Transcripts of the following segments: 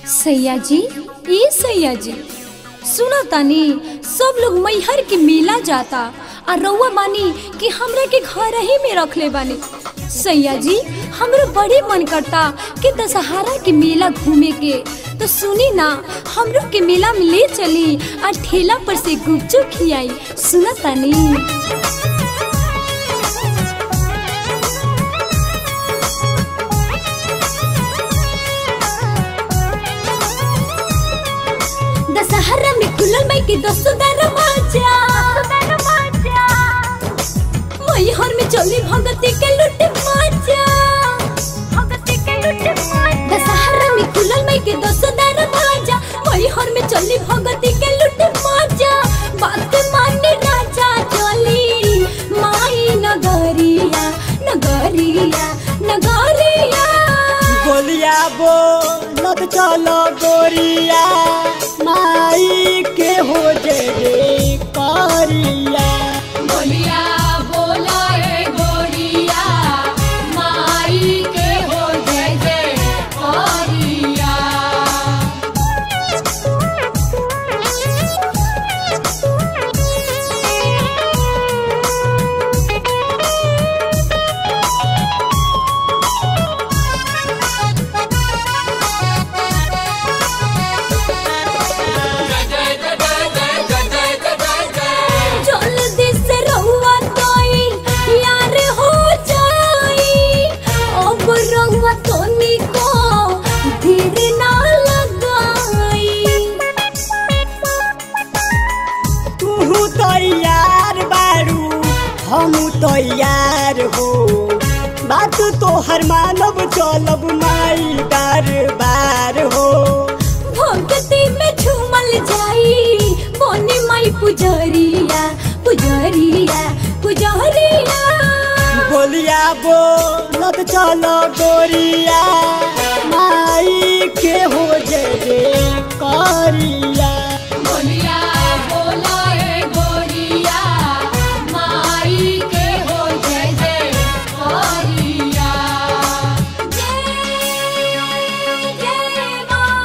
सैया जी ए सैया जी सुना तानी सब लोग मैहर के मेला जाता आ रउआ बानी कि हमरा के घर ही में रखले बानी सैया जी हमरो बड़ी मन करता कि दशहरा के मेला घूमे के तो सुनी ना हमरो के मेला में ले चली आ ठेला पर से गुपचुप खियाई सुना तानी दशहरा में खुलल बाई के दसो दरवाजा मैहर में चली भगती के लुट माजा दशहरा में खुलल बाई के दसो दरवाजा मैहर में चली भगती के लुट माजा बात माने राजा चली माई नगरिया नगरिया नगरिया गोलिया बोलत चलो गोरिया माई के हो जे रे करिया बोलिया बोला ए गोरिया माई के हो जय जय गोरिया जल्दी से रहुआ तोई यार हो जाई अब रहुआ तोनी को धीर ना लगाई तू तैयार बारू हम तैयार हो बात तो हर मानव चलब माई दरबार हो भक्ति में झूमल जाई बोनी माई पुजरिया पुजरिया पुजरिया गोलिया बोलत चलो गोरिया माई के हो जे रे करिया बोलिया बोला ए गोरिया माई के हो जय जय गोरिया जय जय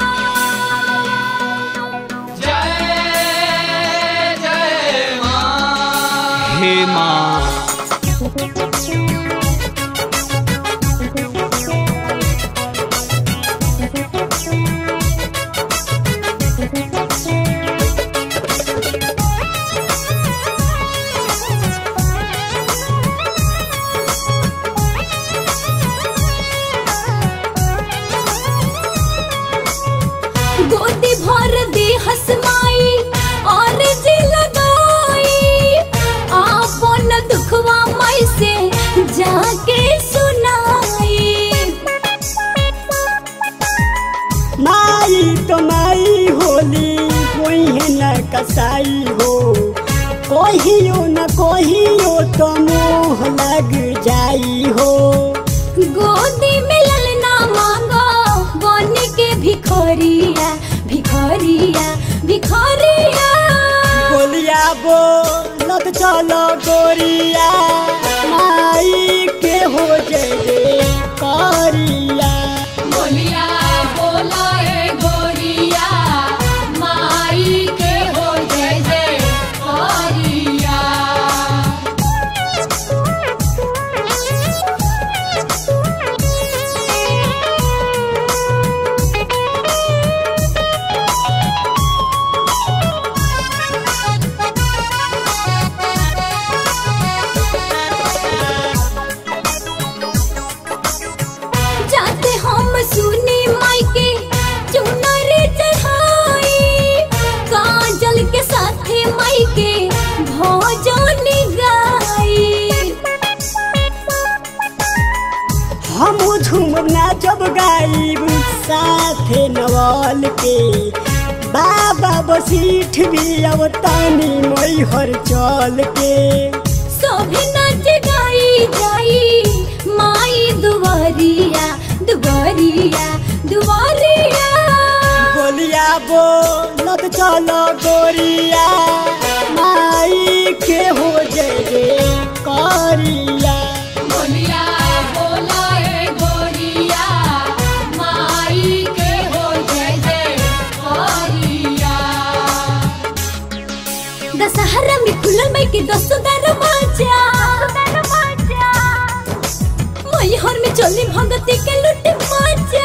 मां हे माँ गोदी भर दे हसमाई और जी लगाई आपन दुखवा माई से जाके सुनाई माई तो माई होली कोई है न कसाई हो कहियो न कहियो तो मोह लग जाई हो गोदी में ललना मांगो बन के भिखोरिया भिखोरिया भिखोरिया गोलिया बोलत चलो गोरिया माई के हो जे रे करिया बोलिया बोला ए गोरिया माई के हो जय जय गोरिया जाते हम सुनी माई के चुनर चढ़ाई काजल के साथे माई के भोजन गाई हम झूम नाचब गाइब साथे नवल के बाबा बसीठ भी अब तानी मैहर चल के सभी नाच गाई जाई माई दुआरिया दुआरिया दुआरिया गोलिया बोलत चलो गोरिया माई के हो जे रे करिया बोलिया बोला ए गोरिया माई के हो जय जय खुलल मई के दस दरवाजा मैहर में चली भगती के लुट मजा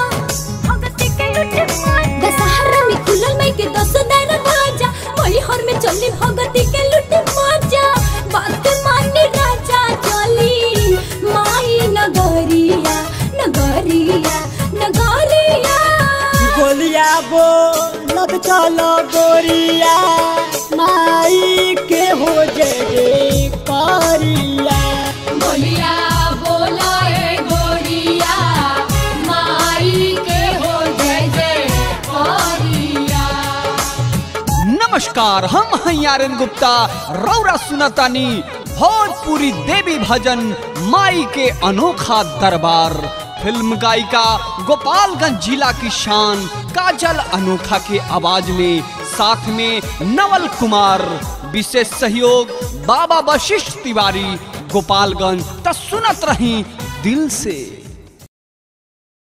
दशहरा में खुलल मई के दस दरवाजा मैहर में चली भगती के लुट मजा बात मानी राजा चली माई नगरिया नगरिया नगरिया बोलिया बोलत चलो गोरिया माई के हो जय करिया बोलिया बोला ए गोरिया माई के हो जय जय गोरिया नमस्कार हम हैं आर्यन गुप्ता रौरा सुनतानी भोजपुरी देवी भजन माई के अनोखा दरबार फिल्म गायिका गोपालगंज जिला की शान काजल अनोखा के आवाज में साथ में नवल कुमार विशेष सहयोग बाबा वशिष्ठ तिवारी गोपालगंज त सुनत रही दिल से